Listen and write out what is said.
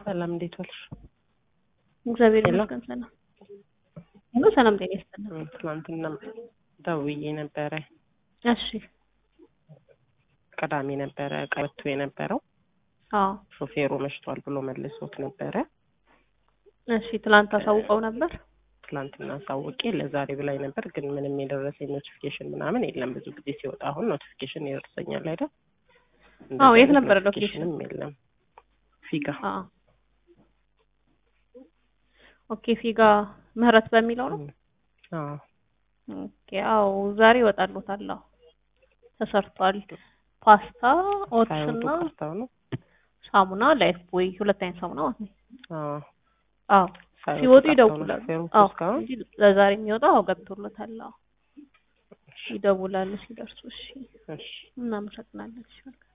ሰላም እንዴት ዋልሽ? እግዚአብሔር ሄሎ። ይመስገን ሰላም። ሁሉ ሰላም ጤና ይስጥልን። እ፣ ትናንትና ደውዬ ነበረ። እሺ ቅዳሜ ነበረ ቀበቶ የነበረው አዎ ሾፌሩ መሽቷል ብሎ መልሶት ነበረ። እሺ ትላንት አሳውቀው ነበር። ትናንትና አሳውቄ ለዛሬ ብላኝ ነበር፣ ግን ምንም የደረሰኝ ኖቲፊኬሽን ምናምን የለም። ብዙ ጊዜ ሲወጣ አሁን ኖቲፊኬሽን ይደርሰኛል አይደል? አዎ፣ የት እንደዚህ ነበረ አይነት ኖቲፊኬሽንም የለም። ፊጋ አዎ ኦኬ ፊጋ ምህረት በሚለው ነው። አዎ ኦኬ አዎ ዛሬ ይወጣሉታል። አዎ ተሰርቷል። ፓስታ ኦትስ ሳይወጡ እና ቀርተው ነው። ሳሙና ላይፍ ቦይ ሁለት አይነት ሳሙና ማለት ነው። አዎ አዎ ሳይወጡ ሲወጡ ቀርተው ነው ይደውላሉ። ሾፌሮቹ አዎ እስካሁን እንጂ ለዛሬ የሚወጣው አዎ ገብቶለታል። አዎ ይደውላሉ ሲደርሱ። እሺ እሺ እናመሰግናለን። እሺ መልካም